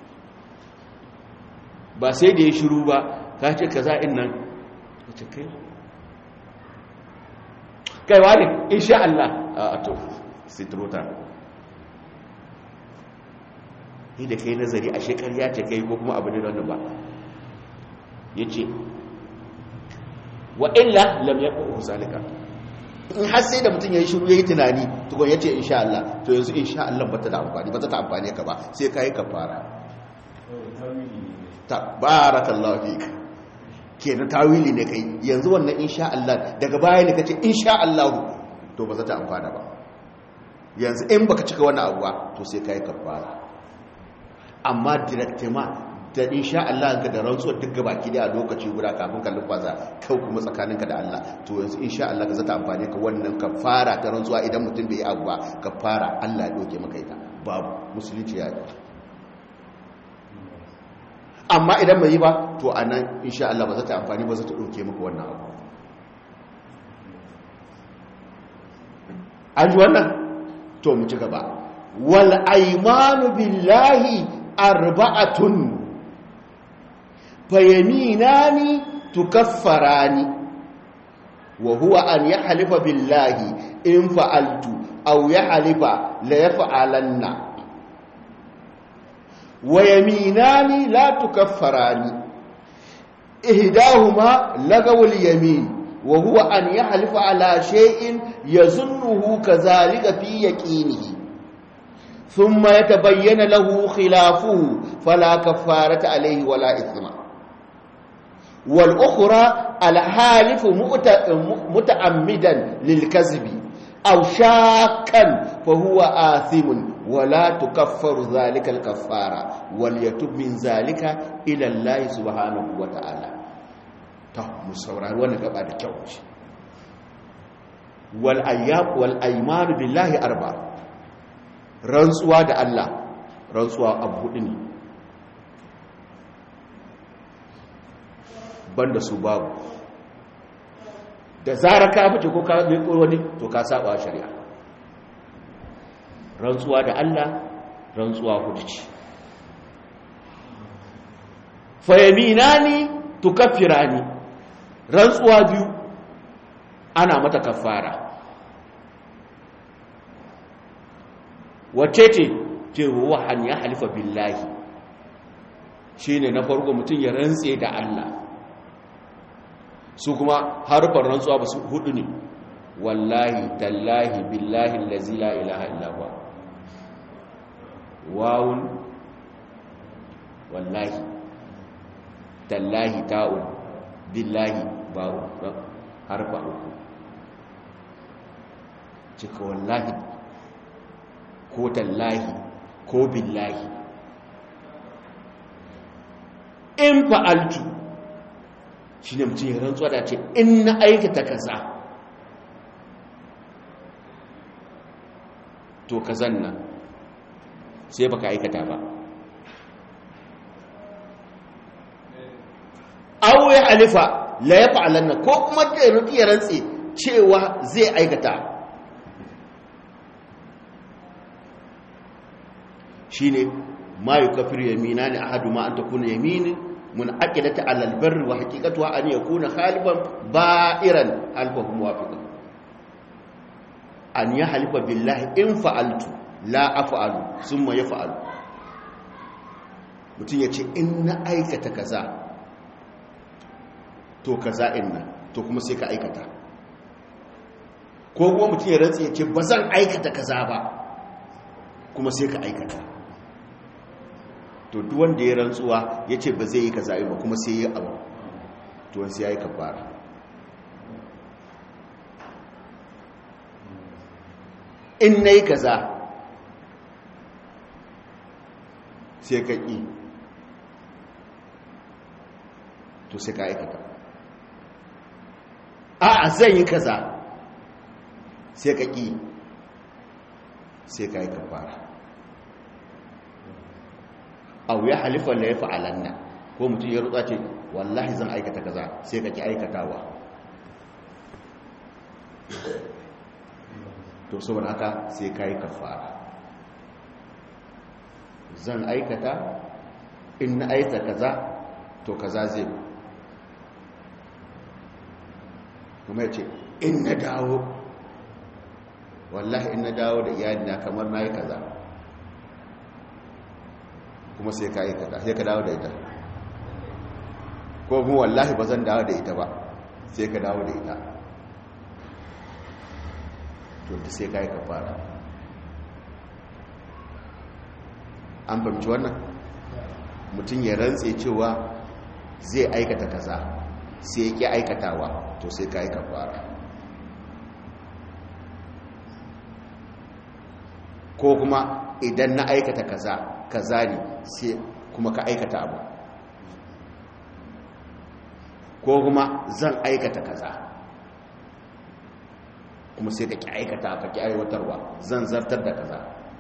ba sai da ya shiru ba ka ce kaza in nan ce kai kai wani insha Allah a to sitrota ni da kai nazari a shekarya ce kai ko kuma abu ne wannan ba yace wa illa lam yaqu zalika in har sai da mutum yayi shiru yayi tunani to gon yace insha Allah to yanzu insha Allah bata da amfani bata ta amfane ka ba sai kai kafara tabarakallahu fika kenan tawili ne kai yanzu wannan insha Allah daga baya ne kace insha Allah to ba za ta amfana ba yanzu in baka cika wannan abu ba to sai kai kafara amma directement da insha Allah ka da rantsuwar duk gabaki da a lokaci guda kafin ka lufaza kau kuma tsakaninka da Allah to yanzu insha Allah ka zata amfane ka wannan kafara ta rantsuwa idan mutum bai yi abu ba kafara Allah ya doke maka ita babu musulunci ya yi amma idan bai yi ba to anan insha Allah ba zata amfani ba zata doke maka wannan abu an ji wannan to mu ci gaba wal aymanu billahi arba'atun fayaminani tukaffarani wa huwa an yahlifa billahi in fa'altu aw yahlifa la yaf'alanna wa yaminani la tukaffarani ihdahuma lagawul yamin wa huwa an yahlifa ala shay'in yazunnuhu kadhalika fi yaqinihi ثم يتبين له خلافه فلا كفارة عليه ولا إثم والأخرى الحالف متعمدا للكذب أو شاكا فهو آثم ولا تكفر ذلك الكفارة وليتب من ذلك إلى الله سبحانه وتعالى مصوران وانا قبعد كوش والأيام والأيمان بالله أربعة rantsuwa da Allah rantsuwa abu hudu ne banda su babu da zara ka fice ko ka mai wani to ka saba shari'a rantsuwa da Allah rantsuwa hudu ce fayaminani tukaffirani rantsuwa biyu ana mata kafara wace ce ce wahan ya halifa billahi shine na farko mutum ya rantse da Allah su kuma harfar rantsuwa ba su hudu ne wallahi tallahi billahi allazi la ilaha illa huwa wawun wallahi tallahi ta'un billahi ba'un harfa uku cika wallahi ko tallahi ko billahi in fa'altu shi ne mutum ya rantsuwa da ce in na aikata kaza to kazan nan sai baka aikata ba aw ya alifa la ya fa'alanna ko kuma da ya rantse cewa zai aikata shine ma yukafir yaminani ahaduma an takuna yaminin munaqidata ala albarri wa haqiqatuha an yakuna khaliban ba'iran alfahu muwafiqan an yahlifa billahi in fa'altu la af'alu thumma yaf'alu mutun yace in na aikata kaza to kaza in nan to kuma sai ka aikata ko kuma mutun ya rantsi yace bazan aikata kaza ba kuma sai ka aikata to duk wanda ya rantsuwa ya ce ba zai yi kaza ba kuma sai yi abu to wansu ya yi kafara in na yi kaza sai ka ƙi to sai ka aikata a zan yi kaza sai ka ƙi sai ka yi kafara aw ya halifa la yaf'alanna ko mutum ya rutsa ce wallahi zan aikata kaza sai ka ki aikatawa to saboda haka sai kai kafara zan aikata in na aikata kaza to kaza zai kuma ya ce in na dawo wallahi in na dawo da iyalina kamar na yi kaza kuma sai ka aikata sai ka dawo da ita ko kuma wallahi ba zan dawo da ita ba sai ka dawo da ita to da sai ka yi kafara an fahimci wannan mutum ya rantse cewa zai aikata kaza sai ya ƙi aikatawa to sai ka yi kafara ko kuma idan na aikata kaza kaza ne sai kuma ka aikata abu ko kuma zan aikata kaza kuma sai ka ki aikata ka ki aiwatarwa zan zartar da kaza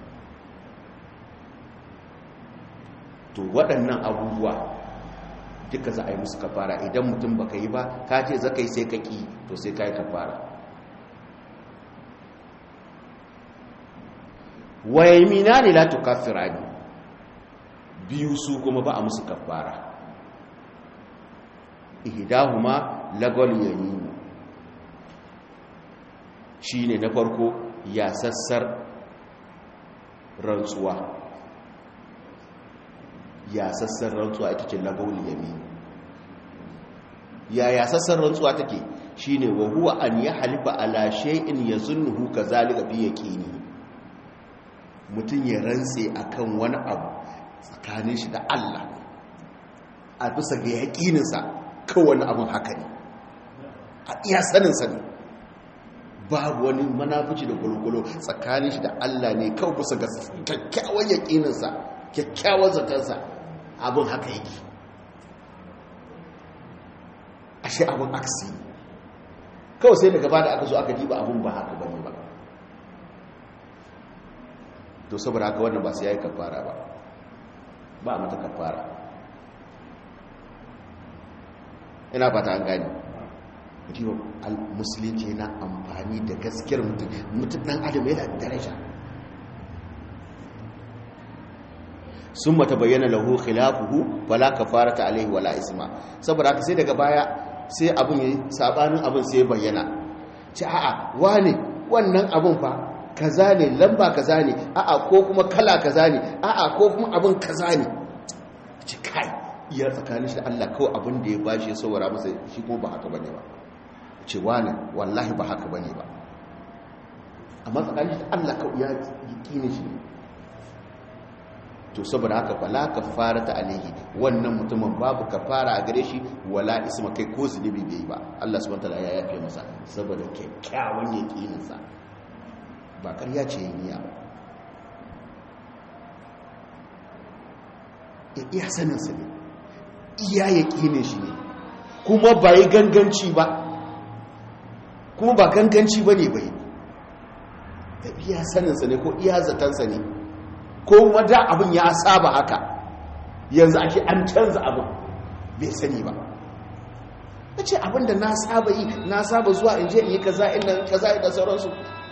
to waɗannan abubuwa duka za a yi musu kafara idan mutum baka yi ba ka ce zaka yi sai ka ki to sai ka yi kafara wayamina ne la tukaffirani biyu su kuma ba a musu kafara ihdahuma lagwal yamin shine na farko ya sassar rantsuwa ya sassar rantsuwa ita ce lagwal yamin ya ya sassar rantsuwa take shine wa huwa an ya halifa ala shay'in yazunnuhu kazalika fi yaqini mutum ya rantse akan wani abu tsakanin shi da Allah a bisa ga yaƙininsa kowane abin haka ne a iya saninsa ne babu wani manafici da gulgulo tsakanin shi da Allah ne kawai bisa ga kyakkyawan yaƙininsa kyakkyawan zatarsa abin haka yake ashe abin aksi kawai sai daga ba da aka zo aka diba abin ba haka bane ba to saboda haka wannan ba sai yayi kafara ba ba a mata kafara ina fata an gani riwa musulunci yana amfani da gaskiyar mutum mutum ɗan adam yana daraja sun mata bayyana lahu khilafuhu wala kafarata alaihi wala isma saboda haka sai daga baya sai abin yi sabanin abin sai bayyana ci a'a wane wannan abin fa kaza ne lamba kaza ne a'a ko kuma kala kaza ne a'a ko kuma abin kaza ne ci kai iya tsakanin shi da Allah kawai abin da ya bashi ya saurara masa shi kuma ba haka bane ba ce wane wallahi ba haka bane ba amma tsakanin shi da Allah kawai ya yi shi to saboda haka fala kafara ta alaihi wannan mutumin babu kafara a gare shi wala isma kai ko zunubi bai ba Allah subhanahu wataala ya yafe masa saboda kyakkyawan yakinin sa ba ƙarya ce yin niyya ba ya iya sanin sa ne iya yakinin shi ne kuma ba yi ganganci ba kuma ba ganganci ba ne bai da iya sanin sa ne ko iya zatansa ne ko wada abin ya saba haka yanzu ake an canza abin bai sani ba na ce abin da na saba yi na saba zuwa in je in yi kaza inda kaza da sauransu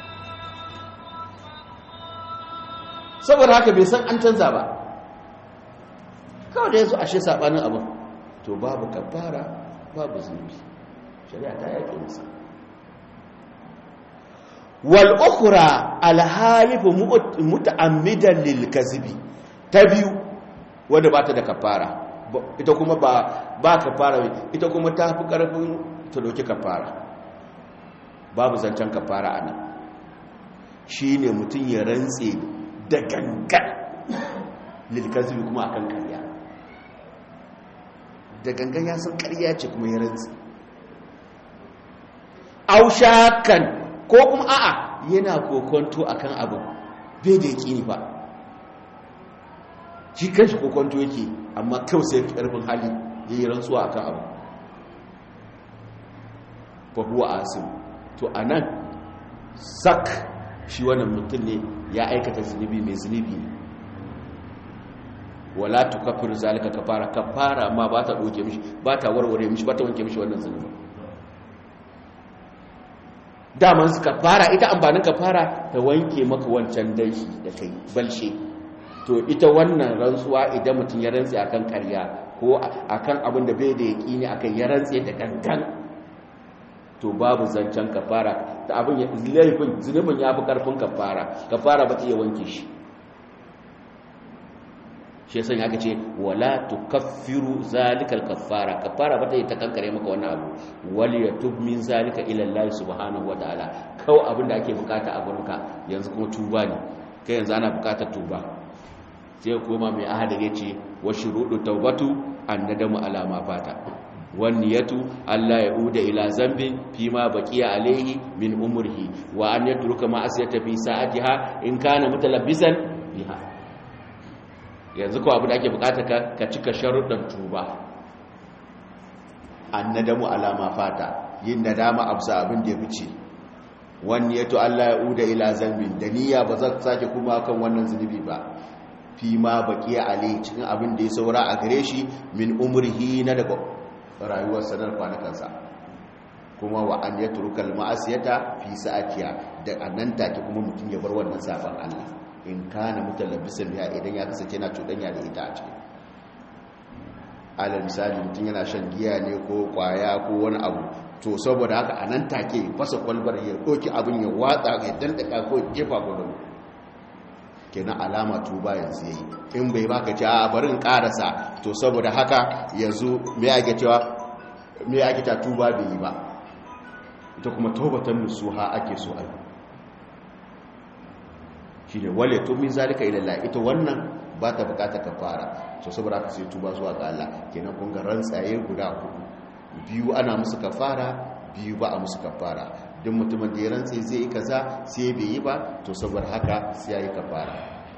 saboda haka bai san an canza ba kawai da yanzu ashe sabanin abin to babu kafara babu zunubi shari'a ta yake musa wal'ukura alhalifu muta'ammidan lilkazibi ta biyu wadda ba ta da kafara ita kuma ba kafara ita kuma ta fi ƙarfin ta doki kafara babu zancen kafara a nan shi ne mutum ya rantse da gangan lilkazibi kuma akan karya da gangan ya san karya ce kuma ya rantse aushakan ko kuma a'a yana kokonto akan abu bai da yaki ba shi kanshi kokonto yake amma kawai sai karfin hali ya yi rantsuwa akan abu fa huwa asim to anan sak shi wannan mutum ne ya aikata zunubi mai zunubi ne wala tukaffiru zalika kafara kafara ma ba ta doke mishi ba ta warware mishi ba ta wanke mishi wannan zunubi daman suka fara ita amfanin ka fara ta wanke maka wancan danshi da kai balshe to ita wannan rantsuwa idan mutum ya rantse akan karya ko akan abin da bai da yaƙini akan ya rantse da gangan to babu zancen kafara ta abin ya laifin zunubin ya fi karfin kafara kafara ba ta iya wanke shi shi yasa aka ce wala tukaffiru zalikal kaffara kaffara bata yi ta kankare maka wannan abu wal yatub min zalika ila Allah subhanahu wataala kawai abin da ake bukata a gurinka yanzu kuma tuba ne kai yanzu ana bukatar tuba sai kuma mai ahada ya ce wa shurudu tawbatu annadamu ala ma fata wan niyatu alla yauda ila zambin fi ma baqiya alayhi min umrihi wa an yatruka ma asiyata fi sa'atiha in kana mutalabbisan biha yanzu ko abu da ake bukata ka ka cika sharuɗan tuba annadamu alama fata yin nadama absa abin da ya fice wani yato Allah ya uda ila zambin da niyya ba za ta sake kuma kan wannan zunubi ba fi ma baqiya alai cikin abin da ya saura a gare shi min umrihi na daga rayuwar sanar kwanakansa kuma wa an yatruka al-ma'asiyata fi sa'atiya da annan take kuma mutum ya bar wannan safan Allah in kana mutalabbisan biya idan ya kasance yana cuɗanya da ita a ciki alal misali mutum yana shan giya ne ko kwaya ko wani abu to saboda haka a nan take fasa kwalbar ya ɗauki abin ya watsa ya dandaka ko jefa ko da kenan alama tuba yanzu yayi in bai baka ce a bari in karasa to saboda haka yanzu me ake cewa me ake ta tuba bai yi ba ita kuma taubatan nusuha ake so ai shine wale to min zalika ila Allah ita wannan ba ta bukata kafara so saboda haka sai tuba zuwa ga Allah kenan kun ga rantsaye guda hudu biyu ana musu kafara biyu ba a musu kafara duk mutumin da ya rantse zai yi kaza sai bai yi ba to saboda haka sai ya yi kafara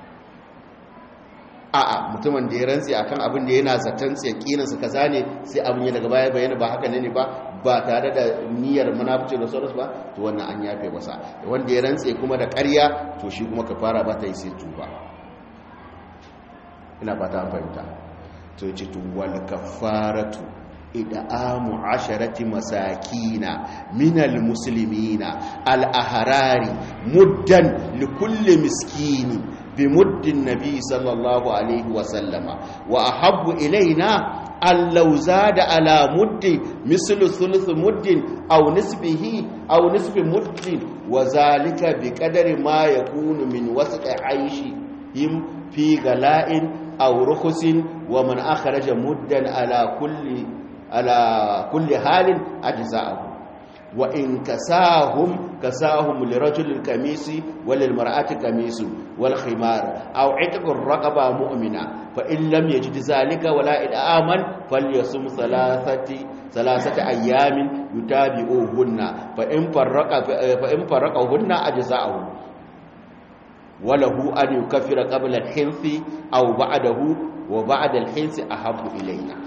a'a mutumin da ya rantse akan abin da yana zaton tsakinin su kaza ne sai abin ya daga baya bayyana ba haka ne ba ba tare da niyyar munafici da sauransu ba to wannan an yafe masa wanda ya rantse kuma da ƙarya to shi kuma kafara ba ta yi sai tuba ina fata an fahimta to yace to wal kafaratu ida'amu asharati masakina minal muslimina al-ahrari muddan likulli miskini bimuddin nabi sallallahu alaihi wa sallama wa ahabbu ilaina allau zada ala muddi mislu thuluth muddin aw nisbihi aw nisbi muddin wa zalika biqadari ma yakunu min wasqi aishi him fi gala'in aw rukhusin wa man akhraja muddan ala kulli ala kulli halin ajza'ahu wa in kasahum kasahum lirajul kamisi walil mar'ati kamisu wal khimar aw itqur raqaba mu'mina fa in lam yajid zalika wala id'aman falyasum thalathati thalathati ayamin yutabi'uhunna fa in farraqa fa in farraqahunna ajza'ahu walahu an yukaffira qabla al-hinsi aw ba'dahu wa ba'da al-hinsi ahabbu ilayna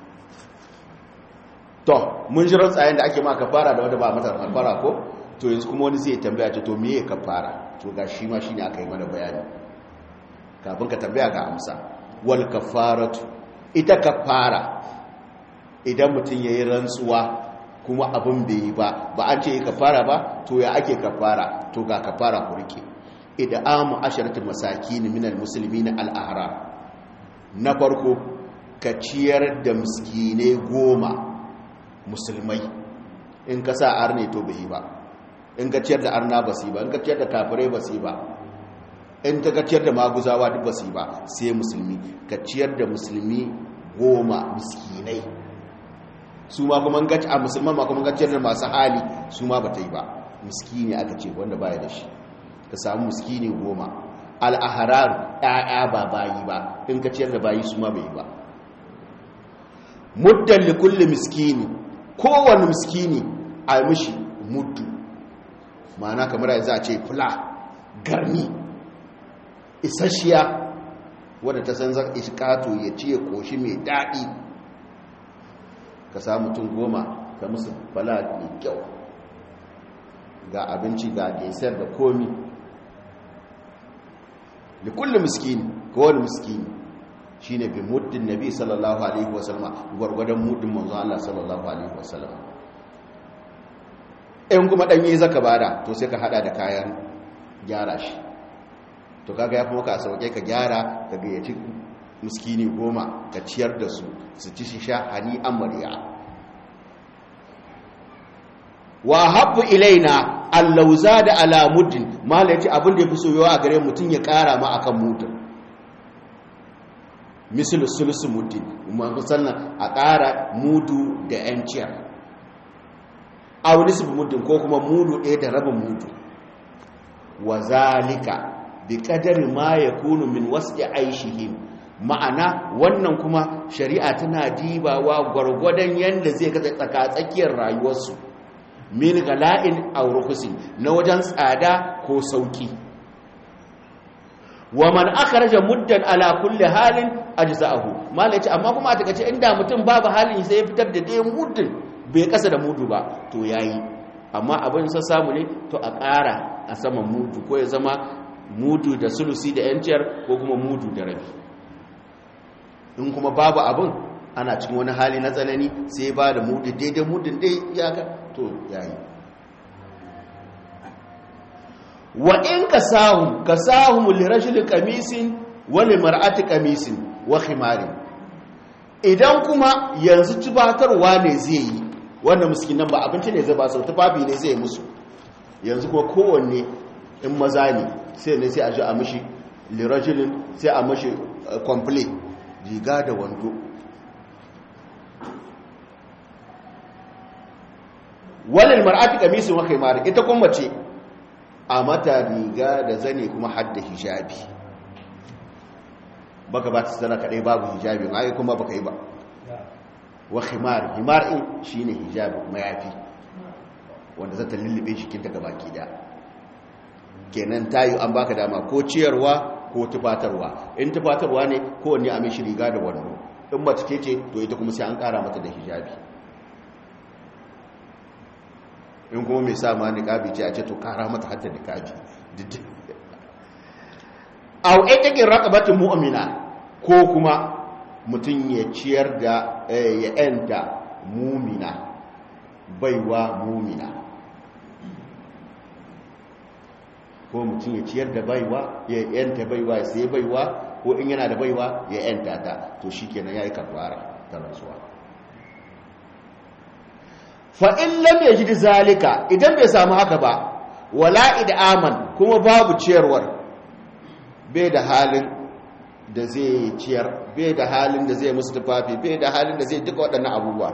to mun ji rantsayen da ake ma kafara da wanda ba mata kafara ko to yanzu kuma wani zai tambaya ce to me ya kafara to ga shi ma shine aka yi mana bayani kafin ka tambaya ga amsa wal kafaratu ita kafara idan mutum yayi rantsuwa kuma abin bai yi ba ba an ce kafara ba to ya ake kafara to ga kafara ku rike idan amu asharatu masakin minal muslimin al ahrar na farko ka ciyar da miskinai goma musulmai in ka sa arne to bai ba in ka ciyar da arna ba ba in ka ciyar da kafirai ba ba in ta ka ciyar da maguzawa duk ba ba sai musulmi ka ciyar da musulmi goma miskinai su ma kuma gaci a musulman ma kuma ciyar da masu hali su ma ba ta yi ba miskini aka ce wanda baya da shi ka samu miskini goma al'aharar ‘ya'ya ba bayi ba in ka ciyar da bayi su ma bai yi ba muddan likulli miskini kowane miskini a mishi mutu ma'ana kamar yanzu a ce fula garni isasshiya wadda ta san zan iskato ya ce koshi mai daɗi ka samu mutum goma ka musu fala mai kyau ga abinci ga desar da komi da kullum miskini kowane miskini shi ne bi muddin nabi sallallahu alaihi wasallama gwargwadon muddin manzo Allah sallallahu alaihi wasallama in kuma ɗanye zaka bada to sai ka hada da kayan gyara shi to kaga ya kuma ka sauke ka gyara ka gayyaci miskini goma ka ciyar da su su ci shi sha hani amarya wa habbu ilaina allauza da ala muddin mala yace abin da yafi soyuwa a gare mutun ya kara ma akan muddin misal sulusu muddin musannan a kara mudu da yanciyar aw nisbu muddin ko kuma mudu ɗaya da rabin mudu wa zalika bi qadari ma yakunu min was'i aishihim ma'ana wannan kuma shari'a tana dibawa gwargwadon yanda zai kasa tsaka tsakiyar rayuwarsu min gala'in aw rukhsin na wajen tsada ko sauki wa man akhraja muddan ala kulli halin ajza'ahu malaci amma kuma a takace inda mutum babu halin sai ya fitar da dai muddin bai kasa da mudu ba to yayi amma abin sa samu ne to a ƙara a saman mudu ko ya zama mudu da sulusi da yanciyar ko kuma mudu da rabi in kuma babu abin ana cikin wani hali na tsanani sai ba da mudu daidai mudun dai ya ka to yayi wa in kasahum kasahum lirajul qamisin wa limar'ati qamisin wa khimarin idan kuma yanzu tubatarwa ne zai yi wannan miskinan ba abinci ne zai ba su tufafi ne zai musu yanzu kuma kowanne in maza ne sai ne sai a ji a mishi lirajulin sai a mishi complete riga da wando walil mar'ati qamisun wa khimar ita kuma mace a mata riga da zane kuma hadda hijabi baka ba ta sana kadai babu hijabi ai kuma baka yi ba wa khimar himar in shine hijabi mayafi wanda zata lullube jikinta gabaki da kenan tayi an baka dama ko ciyarwa ko tufatarwa in tufatarwa ne kowanne a mishi riga da wando in mace ce ce to ita kuma sai an kara mata da hijabi in kuma mai sa ma niqabi ce a ce to kara mata hatta niqabi aw itakin raqabatin mu'mina ko kuma mutun ya ciyar da ya enta mumina baiwa mumina ko mutum ya ciyar da baiwa ya yanta baiwa ya sai baiwa ko in yana da baiwa ya yanta ta to shi kenan ya yi kafara ta rantsuwa fa'in lam ya ji zalika idan bai samu haka ba wala aman kuma babu ciyarwar bai da halin da zai ciyar bai da halin da zai musu tufafi bai da halin da zai duka waɗannan abubuwa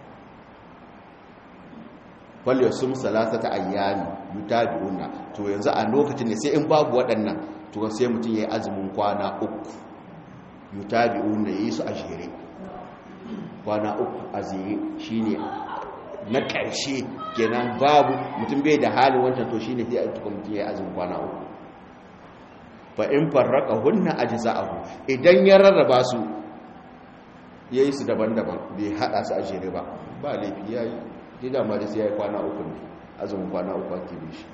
falle sun salasata ayyami yutabi'una to yanzu a lokacin ne sai in babu waɗannan to sai mutum ya yi azumin kwana uku yutabi'una yi su a jere kwana uku a zere shine na ƙarshe kenan babu mutum bai da halin wancan to shine sai a tuka mutum ya yi azumin kwana uku fa in farraka hunna ajza'ahu idan ya rarraba su yayi su daban-daban bai hada su a jere ba ba laifi yayi dida ma sai yayi kwana uku ne azumin kwana uku ake bi shi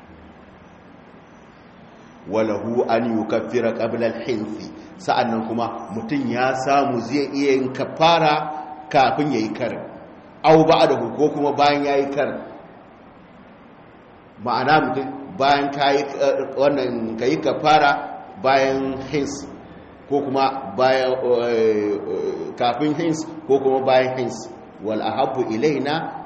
walahu an yukaffira qabla al-hinsi sa'annan kuma mutun ya samu zai iya yin kafara kafin yayi karin aw ba'dahu ko kuma bayan yayi karin ma'ana mutum bayan kai wannan kai kafara bayan hins ko kuma bayan kafin hins ko kuma bayan hins wal ahabbu ilaina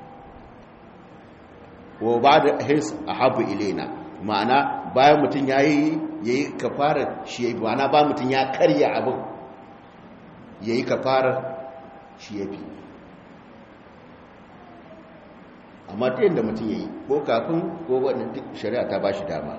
wa ba'da hins ahabbu ilaina ma'ana bayan mutum yayi yayi kafara shi yayi ma'ana ba mutum ya karya abin yayi kafara shi yafi amma ta yadda mutum yayi ko kafin ko wannan duk shari'a ta bashi dama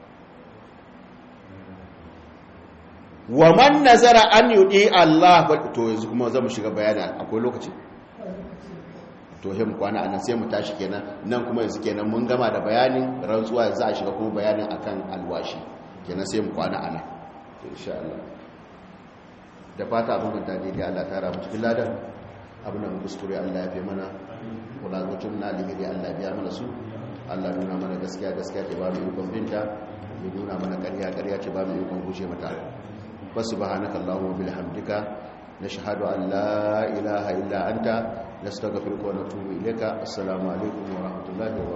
wa man nazara an yudi Allah to yanzu kuma zamu shiga bayani akwai lokaci to hem kwana anan sai mu tashi kenan nan kuma yanzu kenan mun gama da bayanin rantsuwa yanzu a shiga kuma bayanin akan alwashi kenan sai mu kwana anan insha Allah da fata abin da dai Allah ta rabu cikin ladan abin da mu kuskure Allah ya fi mana kula gutun na alheri Allah biya mana su Allah nuna mana gaskiya gaskiya ce ba mu ikon binta ya nuna mana ƙarya ƙarya ce ba mu ikon guje mata فسبحانك اللهم وبحمدك نشهد أن لا إله إلا أنت نستغفرك ونتوب إليك السلام عليكم ورحمة الله وبركاته